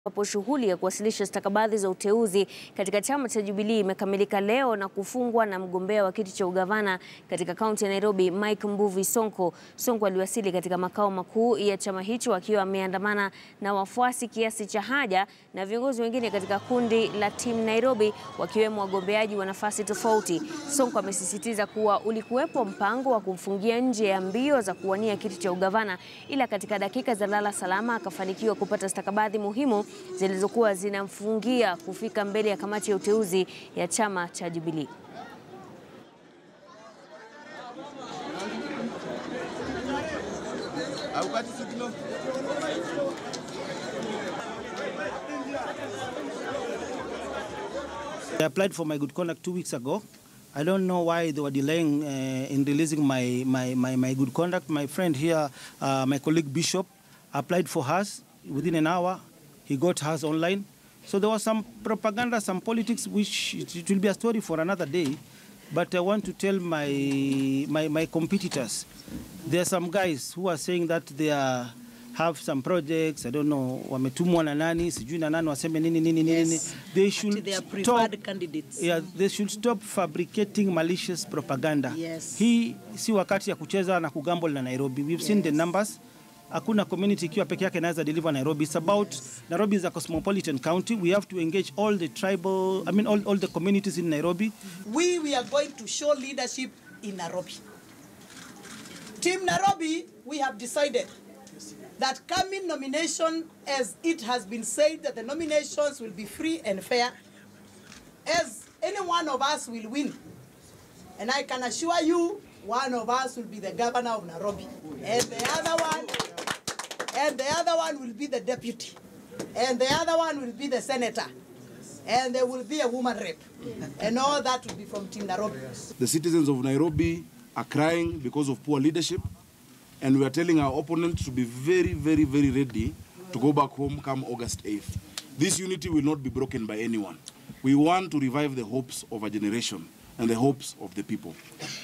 ambapo shughuli ya kuwasilisha stakabadhi za uteuzi katika chama cha Jubilee imekamilika leo na kufungwa na mgombea wa kiti cha ugavana katika kaunti ya Nairobi, Mike Mbuvi Sonko. Sonko aliwasili katika makao makuu ya chama hicho akiwa ameandamana na wafuasi kiasi cha haja na viongozi wengine katika kundi la Team Nairobi wakiwemo wagombeaji wa nafasi tofauti. Sonko amesisitiza kuwa ulikuwepo mpango wa kumfungia nje ya mbio za kuwania kiti cha ugavana, ila katika dakika za lala salama akafanikiwa kupata stakabadhi muhimu zilizokuwa zinamfungia kufika mbele ya kamati ya uteuzi ya chama cha Jubilee. I applied for my good conduct two weeks ago. I don't know why they were delaying uh, in releasing my, my, my, my good conduct. My friend here, uh, my colleague Bishop, applied for hers within an hour. He got hers online. So there was some propaganda, some politics, which it, it will be a story for another day. But I want to tell my, my, my competitors, there are some guys who are saying that they are have some projects, I don't know, wametumwa na nani, sijui na nani waseme nini nini nini. Yes. They should They are stop preferred candidates. Yeah, they should stop fabricating malicious propaganda. Yes. Hii si wakati ya kucheza na kugamble na Nairobi. We've seen the numbers. Hakuna community ikiwa peke yake inaweza deliver Nairobi. It's about Nairobi is a cosmopolitan county. We have to engage all the tribal, I mean all, all the communities in Nairobi. we, we are going to show leadership in Nairobi. Team Nairobi, we have decided that coming nomination, as it has been said, that the nominations will be free and fair, as any one of us will win. And I can assure you, one of us will be the governor of Nairobi, and the other one, and the other one will be the deputy, and the other one will be the senator, and there will be a woman rep, and all that will be from Team Nairobi. The citizens of Nairobi are crying because of poor leadership, and we are telling our opponents to be very, very, very ready to go back home come August 8th. This unity will not be broken by anyone. We want to revive the hopes of a generation and the hopes of the people.